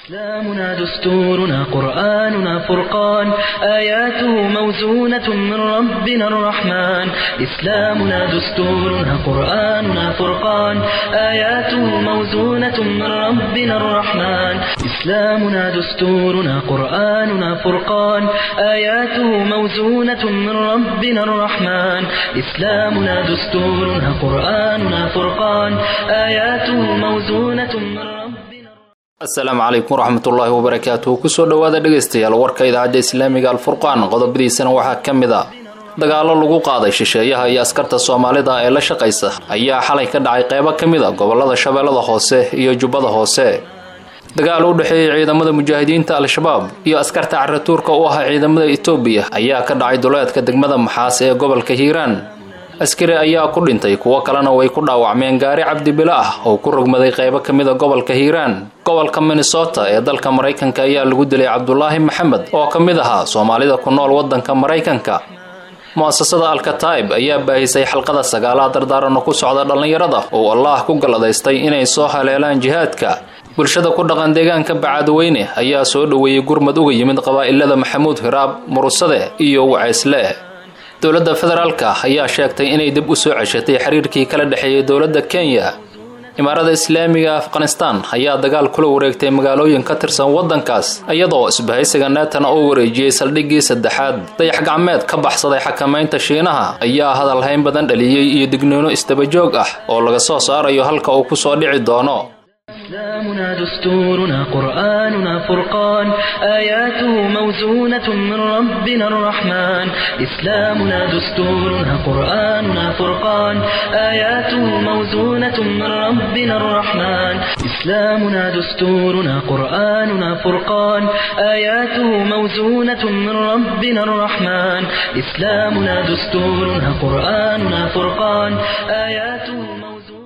إسلامنا دستورنا قرآننا فرقان آياته موزونة من ربنا الرحمن إسلامنا دستورنا قرآننا فرقان آياته موزونة من ربنا الرحمن إسلامنا دستورنا قرآننا فرقان آياته موزونة من ربنا الرحمن إسلامنا دستورنا قرآننا فرقان آياته موزونة من ربنا asalaamu calaykum waraxmatullaahi wabarakaatuhu kusoo dhowaada dhegaystayaal warka idaacadda islaamiga alfurqaan qodobadiisana waxaa ka mid a dagaallo lagu qaaday shisheeyaha iyo askarta soomaalida ee la shaqaysa ayaa xalay ka dhacay qeybo ka mid a gobolada shabeellada hoose iyo jubbada hoose dagaal u dhexeeyey ciidamada mujaahidiinta al-shabaab iyo askarta caratuurka u ahaa ciidamada etoobiya ayaa ka dhacay duleedka degmada maxaas ee gobolka hiiraan askari ayaa ku dhintay kuwo kalena way ku dhaawacmeen gaari cabdibilo ah oo ku rogmaday qeybo ka mid a gobolka hiiraan gobolka minnesota ee dalka maraykanka ayaa lagu dilay cabdulaahi maxamed oo ka mid ahaa soomaalida ku nool waddanka maraykanka mu-asasada alkataib ayaa baahisay xalqada sagaalaad dardaarano ku socda dhallinyarada oo allaah ku galladaystay inay soo haleelaan jihaadka bulshada ku dhaqan deegaanka bacadweyne ayaa soo dhoweeyey gurmad uga yimid qabaa'ilada maxamuud hiraab murusade iyo waceysle dowladda federaalka ayaa sheegtay inay dib u soo ceshatay xiriirkii kala dhexeeyay dowladda kenya imaarada islaamiga afghanistan ayaa dagaal kula wareegtay magaalooyin ka tirsan waddankaas iyadoo isbahaysiga neetana uu wareejiyey saldhiggii saddexaad dayax gacmeed ka baxsaday xakamaynta shiinaha ayaa hadal hayn badan dhaliyey iyo digniino isdabajoog ah oo laga soo saarayo halka uu ku soo dhici doono إسلامنا دستورنا قرآننا فرقان آياته موزونة من ربنا الرحمن إسلامنا دستورنا قرآننا فرقان آياته موزونة من ربنا الرحمن إسلامنا دستورنا قرآننا فرقان آياته موزونة من ربنا الرحمن إسلامنا دستورنا قرآننا فرقان آياته موزونة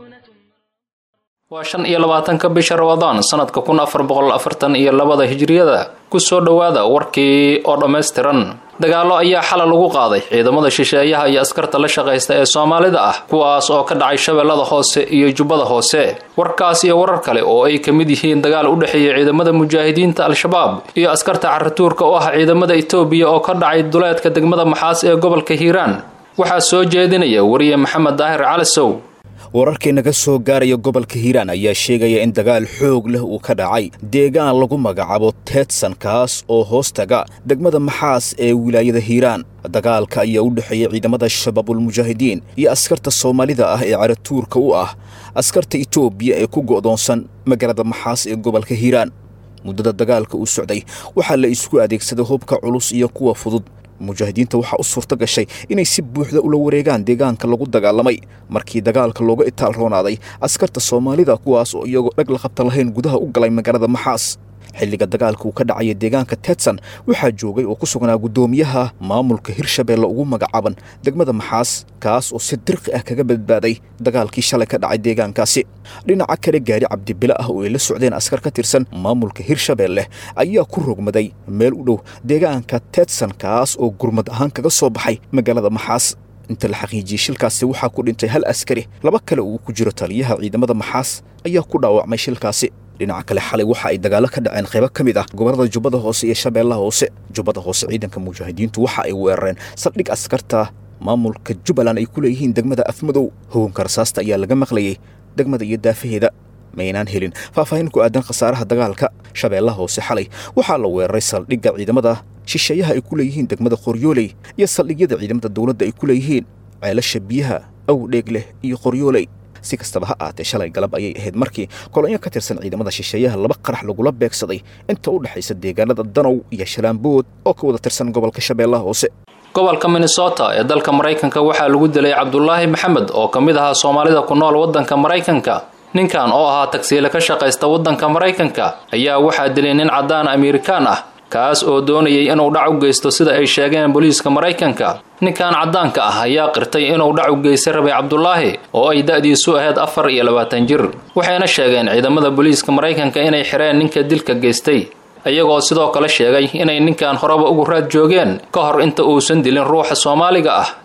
waa shan iyo labaatanka bisha rabadaan sanadka kun afar boqol afartan iyo labada hijriyada kusoo dhowaada warkii oo dhammaystiran dagaallo ayaa xala lagu qaaday ciidamada shisheeyaha iyo askarta la shaqaysta ee soomaalida ah kuwaas oo ka dhacay shabeellada hoose iyo jubbada hoose warkaas iyo warar kale oo ay ka mid yihiin dagaal u dhexeeyay ciidamada mujaahidiinta al-shabaab iyo askarta caratuurka u ah ciidamada etoobiya oo ka dhacay duleedka degmada maxaas ee gobolka hiiraan waxaa soo jeedinaya wariye maxamed daahir calisow wararkii naga soo gaaraya gobolka hiiraan ayaa sheegaya in dagaal xoog leh uu ka dhacay deegaan lagu magacaabo teedsan kaas oo hoos taga degmada maxaas ee wilaayada hiiraan dagaalka ayaa u dhexeeya ciidamada shabaabulmujaahidiin iyo askarta soomaalida ah ee caratuurka u ah askarta etoobiya ee ku go'doonsan magaalada maxaas ee gobolka hiiraan muddada dagaalka uu socday waxaa la isku adeegsaday hubka culus iyo kuwa fudud mujaahidiinta waxaa u suurto gashay inay si buuxda ula wareegaan deegaanka lagu dagaalamay markii dagaalka looga itaal roonaaday askarta soomaalida kuwaas oo iyagoo dhag la qabta lahayn gudaha u galay magaalada maxaas xilliga dagaalka uu ka dhacaya deegaanka tetsan waxaa joogay oo ku sugnaa guddoomiyaha maamulka hirshabeelle ugu magacaaban degmada maxaas kaas oo si dirqi ah kaga badbaaday dagaalkii shalay ka dhacay deegaankaasi dhinaca kale gaari cabdibile ah oo ay la socdeen askar ka tirsan maamulka hirshabeelle ayaa ku rogmaday meel u dhow deegaanka tetsan kaas oo gurmad ahaan kaga soo baxay magaalada maxaas inta la xaqiijiyey shilkaasi waxaa ku dhintay hal askari laba kale uu ku jiro taliyaha ciidamada maxaas ayaa ku dhaawacmay shilkaasi dhinaca kale xalay waxa ay dagaallo ka dhaceen qaybo ka mid ah gobollada jubbada hoose iyo shabeellaha hoose jubbada hoose ciidanka mujaahidiintu waxa ay weerareen saldhig askarta maamulka jubbaland ay ku leeyihiin degmada afmadow hoganka rasaasta ayaa laga maqlayay degmada iyo daafaheeda maynaan helin faahfaahin ku aadan khasaaraha dagaalka shabeellaha hoose xalay waxaa la weeraray saldhigga ciidamada shisheeyaha ay ku leeyihiin degmada qoryooley iyo saldhigyada ciidamada dowladda ay ku leeyihiin ceelasha biyaha awdheeg leh iyo qoryooley si kastaba ha aatee shalay galab ayay ahayd markii kolonyo ka tirsan ciidamada shisheeyaha laba qarax lagula beegsaday inta u dhexaysa deegaanada danow iyo shalaambood oo ka wada tirsan gobolka shabeellaha hoose gobolka minnesota ee dalka maraykanka waxaa lagu dilay cabdulaahi maxamed oo ka mid ahaa soomaalida ku nool waddanka maraykanka ninkan oo ahaa tagsiile ka shaqaysta waddanka maraykanka ayaa waxaa dilay nin caddaan amerikaan ah kaas oo doonayay inuu dhac u geysto sida ay sheegeen booliiska maraykanka ninkan caddaanka ah ayaa qirtay inuu dhac u geystay rabay cabdulaahi oo ay da-diisu ahayd afar iyo labaatan jir waxayna sheegeen ciidamada booliiska maraykanka inay xireen ninka dilka geystay iyagoo sidoo kale sheegay inay ninkan horeba ugu raad joogeen ka hor inta uusan dilin ruuxa soomaaliga ah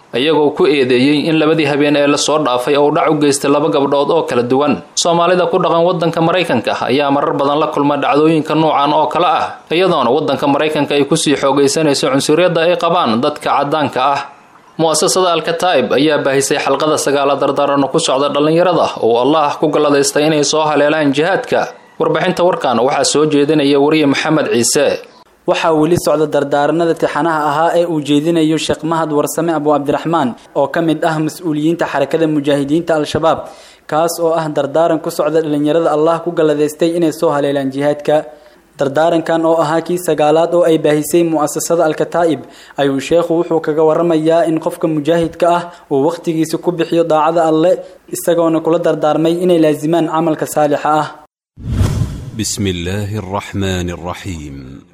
iyagoo ku eedeeyey in labadii habeen ee lasoo dhaafay oo dhac u geystay laba gabdhood oo kala duwan soomaalida ku dhaqan waddanka maraykanka ayaa marar badan la kulma dhacdooyinka nuucan oo kale ah iyadoona waddanka maraykanka ay kusii xoogaysanayso cunsuriyadda ay qabaan dadka caddaanka ah mu'asasada alkataa'ib ayaa baahisay xalqada sagaala dardaarano ku socda dhallinyarada oo allah ku galladaystay inay soo haleelaan jihaadka warbixinta warkan waxaa soo jeedinaya wariye maxamed ciise waxaa weli socda dardaaranada tixanaha ahaa ee uu jeedinayo sheekh mahad warsame abu cabdiraxmaan oo ka mid ah mas-uuliyiinta xarakada mujaahidiinta al-shabaab kaas oo ah dardaaran ku socda dhallinyarada allah ku galladaystay inay soo haleelaan jihaadka dardaarankan oo ahaa kii sagaalaad oo ay baahisay mu'asasada alkataa'ib ayuu sheekhu wuxuu kaga waramayaa in qofka mujaahidka ah uu wakhtigiisa ku bixiyo daacada alle isagoona kula dardaarmay inay laasimaan camalka saalixa ah بسم الله الرحمن الرحيم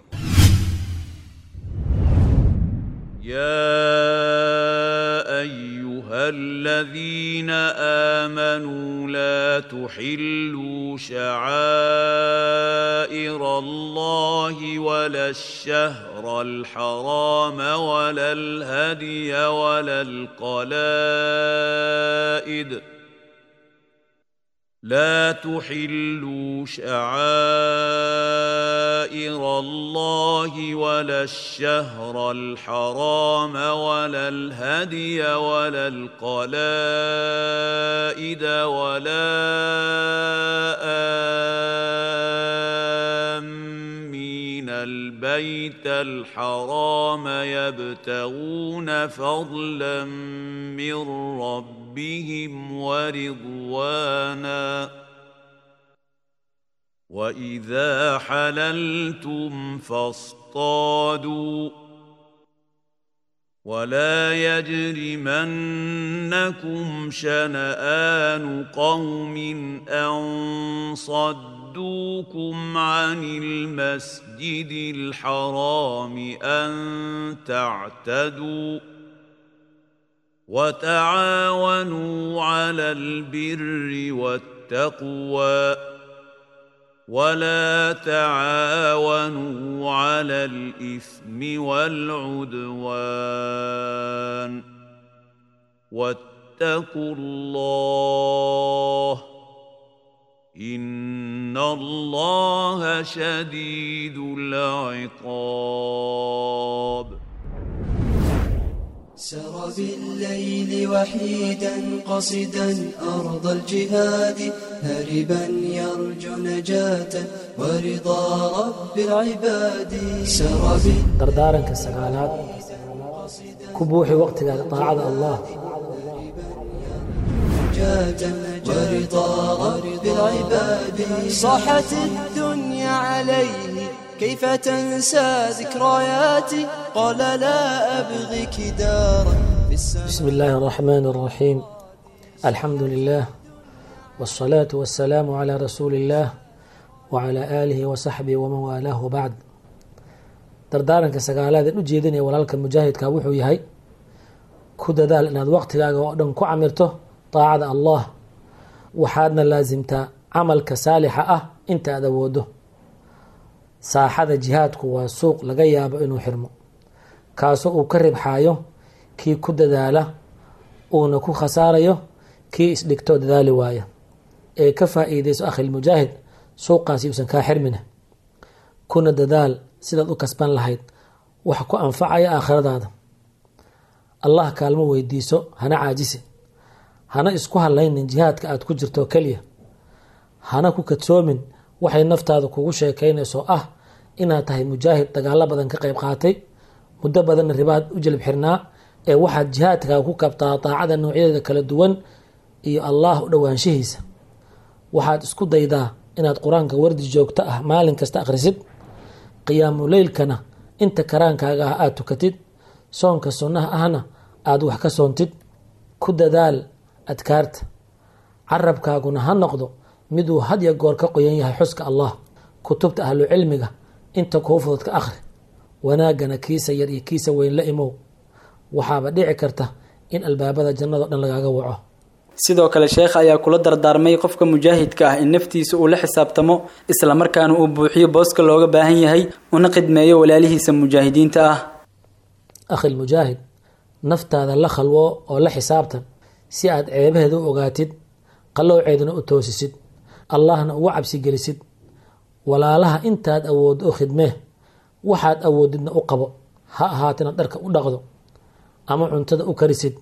يا ايها الذين امنوا لا تحلوا شعائر الله ولا الشهر الحرام ولا الهدي ولا القلائد لا تحلوا شعائر الله ولا الشهر الحرام ولا الهدي ولا القلائد ولا آمين البيت الحرام يبتغون فضلا من ربهم ربهم ورضوانا واذا حللتم فاصطادوا ولا يجرمنكم شنآن قوم أن صدوكم عن المسجد الحرام أن تعتدوا وتعاونوا على البر والتقوى ولا تعاونوا على الاثم والعدوان واتقوا الله ان الله شديد العقاب سر بالليل وحيدا قصدا أرض الجهاد هربا يرجو نجاة ورضا رب العباد سر dardaaranka sagaalaad ku buuxi waqtigaaga daacada allah نجاة ورضا رب العباد صاحت الدنيا عليه كيف تنسى ذكرياتي قال لا أبغيك دارا في السماء بسم الله الرحمن الرحيم الحمد لله والصلاة والسلام على رسول الله وعلى آله وصحبه ومن والاه بعد dardaaranka sagaalaad ee u jeedinaya walaalka mujaahidka wuxuu yahay ku dadaal inaad waqtigaaga oo dhan ku camirto daacada allah waxaadna laasimtaa camalka saalixa ah inta aad awoodo saaxada jihaadku waa suuq laga yaabo inuu xirmo kaasoo uu ka ribxaayo kii ku dadaala uuna ku khasaarayo kii isdhigtoo dadaali waaya ee ka faa-iideyso akhilmujaahid suuqaasi uusan kaa xirmina kuna dadaal sidaad u kasban lahayd wax ku anfacaya aakhiradaada allah kaalmo weydiiso hana caajisi hana isku hadlaynin jihaadka aad ku jirto keliya hana ku kadsoomin waxay naftaada kugu sheekaynayso ah inaad tahay mujaahid dagaalo badan ka qayb qaatay muddo badanna ribaad u jelib xirnaa ee waxaad jihaadkaaga ku kabtaa daacada noocyadeeda kala duwan iyo allah u dhowaanshihiisa waxaad isku daydaa inaad qur-aanka wardi joogto ah maalin kasta akhrisid qiyaamu leylkana inta karaankaaga ah aada tukatid soonka sunnaha ahna aada wax ka soontid ku dadaal adkaarta carabkaaguna ha noqdo miduu hadya goor ka qoyan yahay xuska allah kutubta ahlu cilmiga inta kuu fudud ka akhri wanaagana kiisa yar iyo kiisa weyn la imow waxaaba dhici karta in albaabada jannado dhan lagaaga waco sidoo kale sheekha ayaa kula dardaarmay qofka mujaahidka ah in naftiisa uu la xisaabtamo islamarkaana uu buuxiyo booska looga baahan yahay una khidmeeyo walaalihiisa mujaahidiinta ah akhi lmujaahid naftaada la khalwo oo la xisaabtan si aad ceebaheeda u ogaatid qallowceedana u toosisid allahna uga cabsigelisid walaalaha intaad awooddo u khidmee waxaad awoodidna u qabo ha ahaatina dharka u dhaqdo ama cuntada u karisid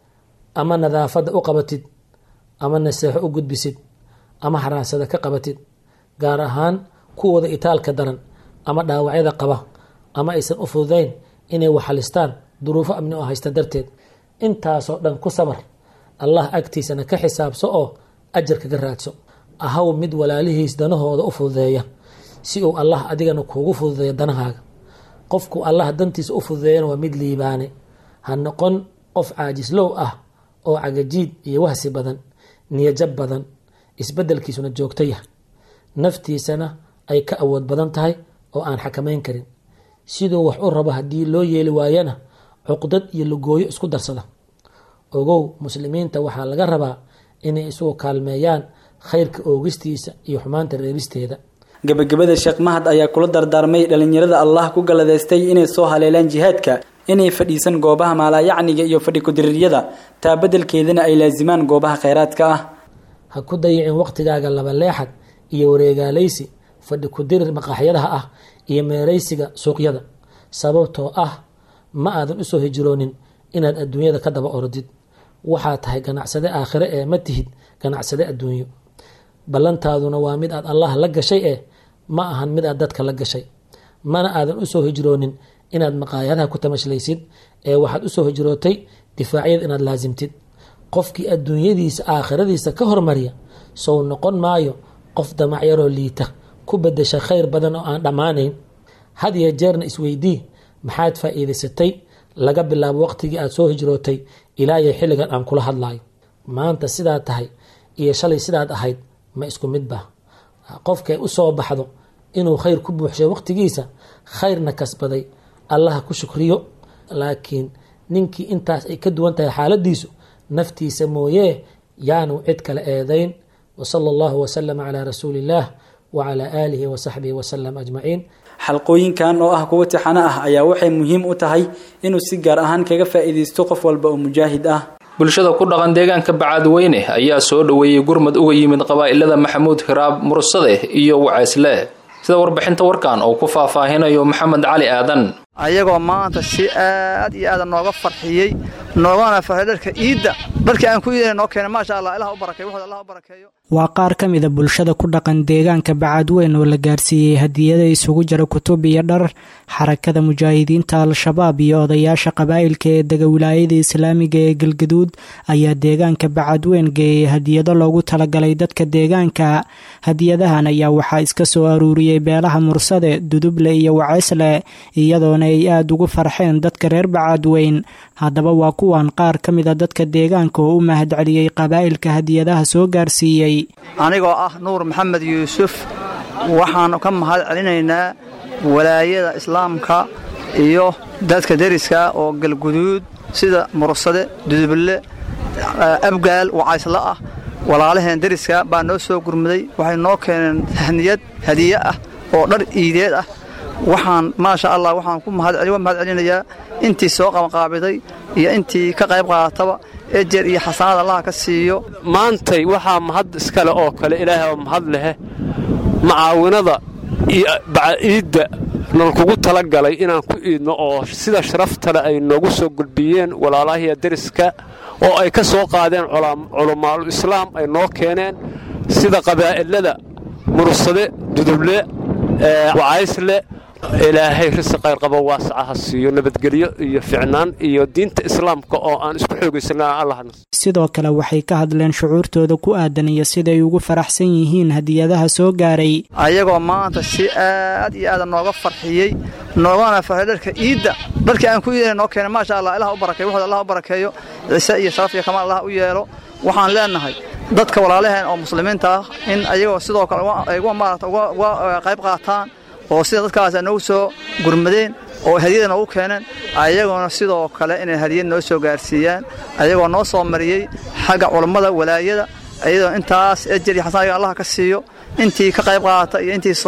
ama nadaafadda u qabatid ama naseexo u gudbisid ama haraasada ka qabatid gaar ahaan kuwooda itaalka daran ama dhaawacyada qaba ama aysan u fududayn inay waxalistaan duruufo amni oo haysta darteed intaasoo dhan ku sabar allah agtiisana ka xisaabso oo ajarka ka raadso ahaw mid walaalihiis danahooda u fududeeya si uu allah adigana kuugu fududeeyo danahaaga qofku allah dantiisa u fududeeyana waa mid liibaane ha noqon qof caajislow ah oo cagajiid iyo wahsi badan niyajab badan isbedelkiisuna joogto yah naftiisana ay ka awood badan tahay oo aan xakamayn karin siduu wax u rabo haddii loo yeeli waayana cuqdad iyo lugooyo isku darsada ogow muslimiinta waxaa laga rabaa inay isugu kaalmeeyaan khayrka oogistiisa iyo xumaanta reebisteeda gebagabada sheekh mahad ayaa kula dardaarmay dhalinyarada allah ku galadeystay inay soo haleelaan jihaadka inay fadhiisan goobaha maalaayacniga iyo fadhi ku-diriiryada taa beddelkeedana ay laasimaan goobaha kheyraadka ah ha ku dayicin waqtigaaga labaleexad iyo wareegaalaysi fadhi ku-dirir maqaaxyadaha ah iyo meeraysiga suuqyada sababtoo ah ma aadan usoo hijroonin inaad adduunyada ka daba orodid waxaa tahay ganacsade aakhire ee ma tihid ganacsade adduunyo ballantaaduna waa mid aad allah la gashay eh ma ahan mid aad dadka la gashay mana aadan usoo hijroonin inaad maqaayadaha ku tamashlaysid ee waxaad usoo hijrootay difaacyada inaad laasimtid qofkii adduunyadiisa aakhiradiisa ka hormariya sow noqon maayo qof damacyaroo liita ku bedesha khayr badan oo aan dhammaanayn had iyo jeerna isweydii maxaad faa'iidaysatay laga bilaabo waqtigii aad soo hijrootay ilaa iyo xilligan aan kula hadlayo maanta sidaad tahay iyo shalay sidaad ahayd ma isku midba qofkay u soo baxdo inuu khayr ku buuxshay waqtigiisa khayrna kasbaday allaha ku shukriyo laakiin ninkii intaas ay ka duwan tahay xaaladiisu naftiisa mooyee yaanu cid kale eedayn wasala allahu wasalama calaa rasuuli illaah wacalaa aalihi wasaxbihi wasalam ajmaciin xalqooyinkan oo ah kuwa tixano ah ayaa waxay muhiim u tahay inuu si gaar ahaan kaga faa'iidaysto qof walba oo mujaahid ah bulshada ku dhaqan deegaanka bacaadweyne ayaa soo dhoweeyey gurmad uga yimid qabaa'ilada maxamuud hiraab mursade iyo waceysle sida warbixinta warkan oo ku faahfaahinayo maxamed cali aadan ayagoo maanta si aad iyo aada nooga farxiyey noogana farxay dharka iidda dharkii aan ku iidana noo keenay maasha allah ilaha u barakeeyo wuxuu allah u barakeeyo waa qaar ka mida bulshada ku dhaqan deegaanka bacaadweyn oo la gaarsiiyey hadiyada isugu jira kutub iyo dhar xarakada mujaahidiinta al-shabaab iyo odayaasha qabaa'ilka ee dega wilaayada islaamiga ee galgaduud ayaa deegaanka bacaadweyn geeyay hadiyado loogu talagalay dadka deegaanka hadiyadahan ayaa waxaa iska soo aruuriyey beelaha mursade duduble iyo waceysle iyadoona ay aada ugu farxeen dadka reer bacaadweyn haddaba waa kuwan qaar ka mida dadka deegaanka oo u mahadceliyey qabaa'ilka hadiyadaha soo gaarsiiyey anigoo ah nuur maxamed yuusuf waxaan ka mahad celinaynaa walaayada islaamka iyo dadka deriska oo galguduud sida mursade duduble abgaal wacaysla ah walaalaheen deriska baa noo soo gurmaday waxay noo keeneen haniyad hadiye ah oo dhar iideed ah waxaan maasha allah waxaan ku mahad celinayaa intii soo qabanqaabiday iyo intii ka qayb qaadataba ejer iyo xasanad allaha ka siiyo maantay waxaa mahad iskale oo kale ilaahay oo mahad lehe macaawinada iyo baciidda nalkugu talagalay inaan ku iidno oo sida sharaftale ay noogu soo gudbiyeen walaalahiya deriska oo ay ka soo qaadeen culamaaul islaam ay noo keeneen sida qabaa'ilada mursade duduble wacaysle ilaahay risi qayr qabo waasaca ha siiyo nabadgelyo iyo ficnaan iyo diinta islaamka oo aan isku xoogaysana allahna sidoo kale waxay ka hadleen shucuurtooda ku aadan iyo siday ugu faraxsan yihiin hadiyadaha soo gaaray ayagoo maanta si aad iyo aada nooga farxiyey noogana farxay dharka iidda dharkii aan ku iidana noo keenay maasha allah ilaha u barakeeyo wuxuu allah u barakeeyo ciise iyo sharaf iyo kamaal allah u yeelo waxaan leenahay dadka walaalaheen oo muslimiinta ah in ayagoo sidoo kale ay maarata uga qayb qaataan oo sida dadkaas noogu soo gurmadeen oo hadiyada noogu keeneen ayagoona sidoo kale inay hadiyad noo soo gaarsiiyaan ayagoo noo soo mariyey xagga culammada walaayada iyadoo intaas ejer iyo xasan allah ka siiyo intii ka qayb qaata iyo intii soo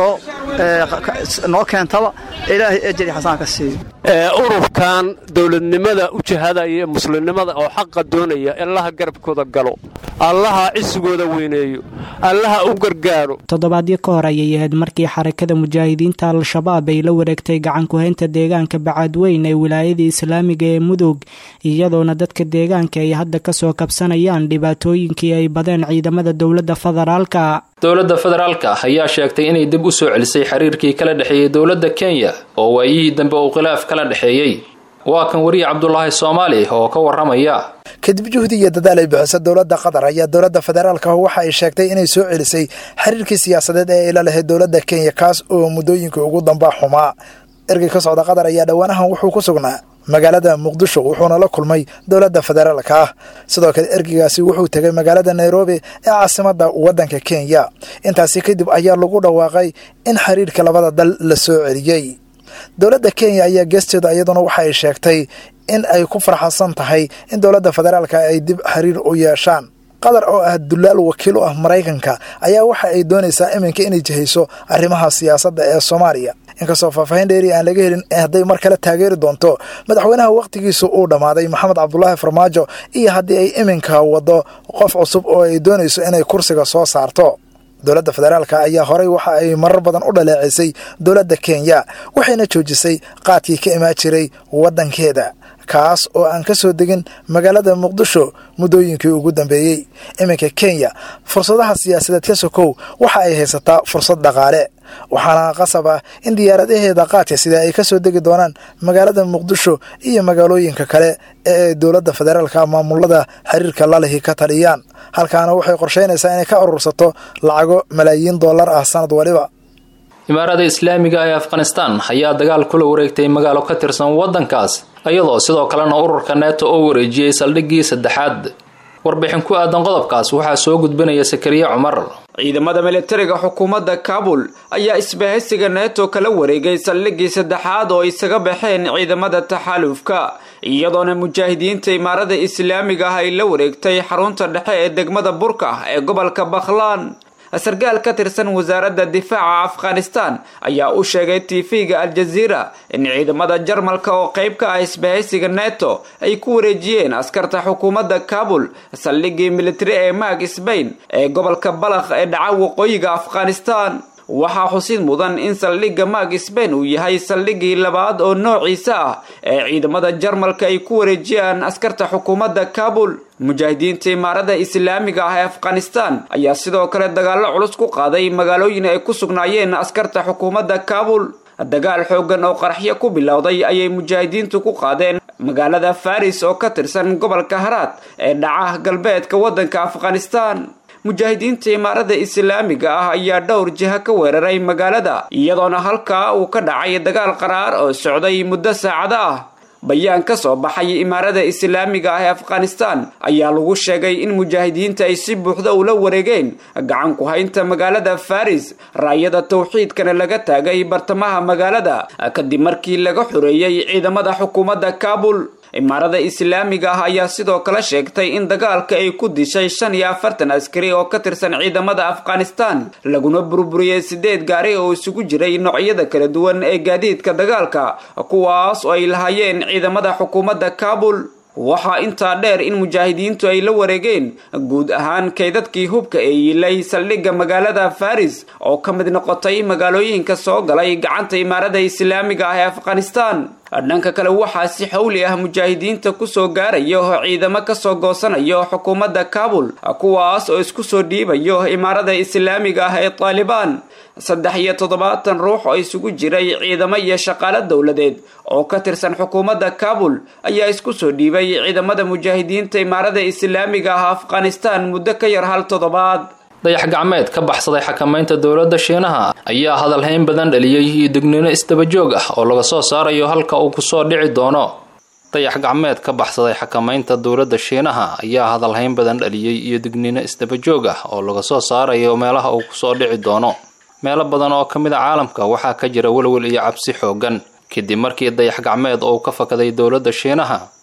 noo keentaba ilaahay ejri xasaan ka siiyo ururkan dowladnimada u jihadaya ee muslimnimada oo xaqa doonaya allaha garabkooda galo allaha cisigooda weyneeyo allaha u gargaaro toddobaadyo ka hor ayay ahayd markii xarakada mujaahidiinta al-shabaab ay la wareegtay gacankuhaynta deegaanka bacaadweyn ee wilaayada islaamiga ee mudug iyadoona dadka deegaanka ay hadda kasoo kabsanayaan dhibaatooyinkii ay badeen ciidamada dowladda federaalka dowladda federaalka ayaa sheegtay inay dib u soo celisay xiriirkii kala dhexeeyey dowladda kenya oo waayihii dambe uu khilaaf kala dhexeeyey waa kan weriye cabdulaahi soomaali oo ka waramaya kadib juhdi iyo dadaal ay bixisa dowladda qatar ayaa dowladda federaalka waxa ay sheegtay inay soo celisay xiriirkii siyaasadeed ee ay la lahayd dowladda kenya kaas oo muddooyinkii ugu dambaa xumaa ergey ka socda qatar ayaa dhowaanahan wuxuu ku sugnaa magaalada muqdisho wuxuuna la kulmay dowladda federaalka ah sidoo kale ergeygaasi wuxuu tegay magaalada nairobi ee caasimadda waddanka kenya intaasi kadib ayaa lagu dhawaaqay in xiriirka labada dal la soo celiyey dowladda kenya ayaa geesteeda iyaduna waxa ay sheegtay in ay ku farxadsan tahay in dowladda federaalka ay dib xiriir u yeeshaan qatar oo ah dulaal wakiil u ah maraykanka ayaa waxa ay doonaysaa iminka inay jihayso arrimaha siyaasadda ee soomaaliya inkastoo faahfaahin dheeri aan laga helin hadday mar kale taageeri doonto madaxweynaha wakhtigiisu uu dhammaaday maxamed cabdulaahi farmaajo iyo haddii ay iminka waddo qof cusub oo ay doonayso inay kursiga soo saarto dowladda federaalka ayaa horey waxa ay marar badan u dhaleecisay dowladda kenya waxayna joojisay qaadkii ka imaan jiray waddankeeda kaas oo aan ka soo degin magaalada muqdisho muddooyinkii ugu dambeeyey iminka kenya fursadaha siyaasadeed ka sokow waxa ay haysataa fursad dhaqaale waxaana qasab ah in diyaaradaheeda qaadka sida ay ka soo degi doonaan magaalada muqdisho iyo magaalooyinka kale ee ay dowladda federaalka maamulada xiriirka lalihi ka taliyaan halkaana waxay qorsheynaysaa inay ka urursato lacago malaayiin dollar ah sanad waliba imaarada islaamiga ee afghanistan ayaa dagaal kula wareegtay magaalo ka tirsan waddankaas iyadoo sidoo kalena ururka neeto oo wareejiyey saldhiggii saddexaad warbixin ku aadan qodobkaas waxaa soo gudbinaya sakariye cumar ciidamada militariga xukuumadda kaabul ayaa isbahaysiga neeto kala wareegay saldhiggii saddexaad oo isaga baxeen ciidamada taxaalufka iyadoona mujaahidiinta imaarada islaamiga ah ay la wareegtay xarunta dhexe ee degmada burka ee gobolka bakhlaan sarkaal ka tirsan wasaaradda difaaca afghanistan ayaa u sheegay tv-ga al-jaziira in ciidamada jarmalka oo qayb ka ah isbahaysiga neto ay ku wareejiyeen askarta xukuumadda kaabul saldhiggii militari ee maag sbain ee gobolka balakh ee dhaca waqooyiga afghanistan waxaa xusid mudan in saldhigga maag sbain uu yahay saldhiggii labaad oo noociisa ah ee ciidamada jarmalka ay ku wareejiyaan askarta xukuumadda kaabul mujaahidiinta imaarada islaamiga ah ee afghanistan ayaa sidoo kale dagaallo culus ku qaaday magaalooyin ay ku sugnaayeen askarta xukuumadda kaabul dagaal xoogan oo qaraxyo ku bilowday ayay mujaahidiintu ku qaadeen magaalada faris oo ka tirsan gobolka haraad ee dhaca galbeedka waddanka afghanistan mujaahidiinta imaarada islaamiga ah ayaa dhowr jiha ka weeraray magaalada iyadoona halkaa uu ka dhacay dagaal qaraar oo socday muddo saacado ah bayaan ka soo baxay imaarada islaamiga ah ee afghanistan ayaa lagu sheegay in mujaahidiinta ay si buuxda ula wareegeen gacan ku haynta magaalada faris raayada tawxiidkana laga taagay bartamaha magaalada kadib markii laga xoreeyey ciidamada xukuumadda kaabul imaarada islaamiga ah ayaa sidoo kale sheegtay in dagaalka ay ku dishay shan iyo afartan askari oo ka tirsan ciidamada afghanistan laguna burburiyey sideed gaari oo isugu jiray noocyada kala duwan ee gaadiidka dagaalka kuwaas oo ay lahaayeen ciidamada xukuumadda kaabul waxaa intaa dheer in mujaahidiintu ay la wareegeen guud ahaan kaydadkii hubka ee yiilay saldhigga magaalada faris oo ka mid noqotay magaalooyinka soo galay gacanta imaarada islaamiga ah ee afghanistan dhanka kale waxaa si xawli ah mujaahidiinta kusoo gaarayo ciidamo kasoo goosanayo xukuumadda kaabul kuwaas oo isku soo dhiibayo imaarada islaamiga ah ee taalibaan saddex iyo toddobaatan ruux oo isugu jiray ciidamo iyo shaqaalo dowladeed oo ka tirsan xukuumadda kaabul ayaa isku soo dhiibay ciidamada mujaahidiinta imaarada islaamiga ah afghanistan muddo ka yar hal toddobaad dayax gacmeed ka baxsaday xakamaynta dowladda shiinaha ayaa hadalhayn badan dhaliyey iyo digniino isdabajoog ah oo laga soo saarayo halka uu kusoo dhici doono dayax gacmeed ka baxsaday xakamaynta dowladda shiinaha ayaa hadalhayn badan dhaliyey iyo digniino isdabajoog ah oo laga soo saarayo meelaha uu kusoo dhici doono meelo badan oo ka mid a caalamka waxaa ka jira welwel iyo cabsi xoogan kadib markii dayax gacmeed oo ka fakaday dowladda shiinaha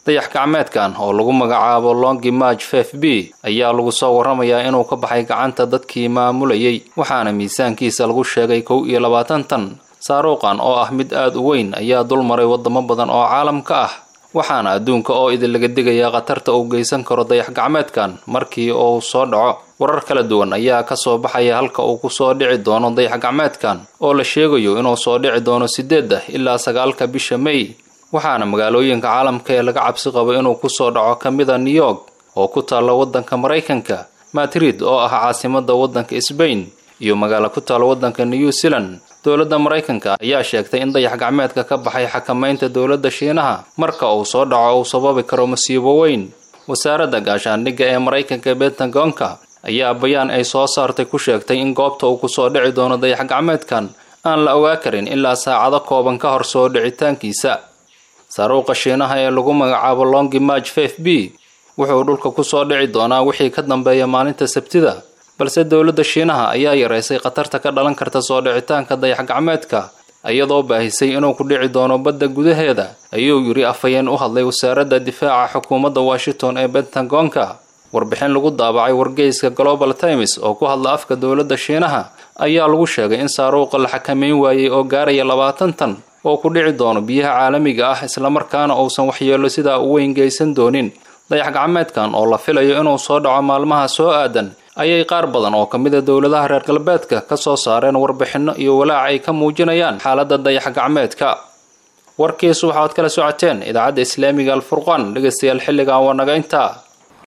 dayax gacmeedkan oo lagu magacaabo longi march fef b ayaa lagu soo warramayaa inuu ka baxay gacanta dadkii maamulayay waxaana miisaankiisa lagu sheegay kow iyo labaatan tan saaruuqan oo ah mid aad u weyn ayaa dul maray waddamo badan oo caalamka ah waxaana adduunka oo idin laga digayaa khatarta uu geysan karo dayax gacmeedkan markii uu soo dhaco warar kala duwan ayaa ka soo baxaya halka uu kusoo dhici doono dayax gacmeedkan oo la sheegayo inuu soo dhici doono sideedda ilaa sagaalka bisha may waxaana magaalooyinka caalamka ee laga cabsi qabo inuu kusoo dhaco ka mida new york oo ku taalla waddanka maraykanka madrid oo ah caasimada waddanka sbain iyo magaalo ku taalla waddanka new zealand dowladda maraykanka ayaa sheegtay in dayax gacmeedka ka baxay xakamaynta dowladda shiinaha marka uu soo dhaco uu sababi karo masiibo weyn wasaaradda gaashaandhigga ee maraykanka bentagonka ayaa bayaan ay soo saartay ku sheegtay in goobta uu kusoo dhici doono dayax gacmeedkan aan la ogaa karin ilaa saacado kooban ka hor soo dhicitaankiisa saaruuqa shiinaha ee lagu magacaabo longi march fef b wuxuu dhulka kusoo dhici doonaa wixii ka dambeeya maalinta sabtida balse dowladda shiinaha ayaa yaraysay khatarta ka dhalan karta soo dhicitaanka dayax gacmeedka iyadoo baahisay inuu ku dhici doono badda gudaheeda ayuu yidhi afhayeen u hadlay wasaaradda difaaca xukuumadda washington ee bentagonka warbixin lagu daabacay wargeyska global times oo ku hadla afka dowladda shiinaha ayaa lagu sheegay in saaruuqa la xakameyn waayey oo gaaraya labaatan tan oo ku dhici doono biyaha caalamiga ah islamarkaana uusan waxyeello sidaa u weyn geysan doonin dayax gacmeedkan oo la filayo inuu soo dhaco maalmaha soo aadan ayay qaar badan oo ka mid a dowladaha reer galbeedka ka soo saareen warbixinno iyo walaac ay ka muujinayaan xaaladda dayax gacmeedka warkiisu waxaad kala socoteen idaacadda islaamiga alfurqaan dhegaystayaal xilligan waa naga intaa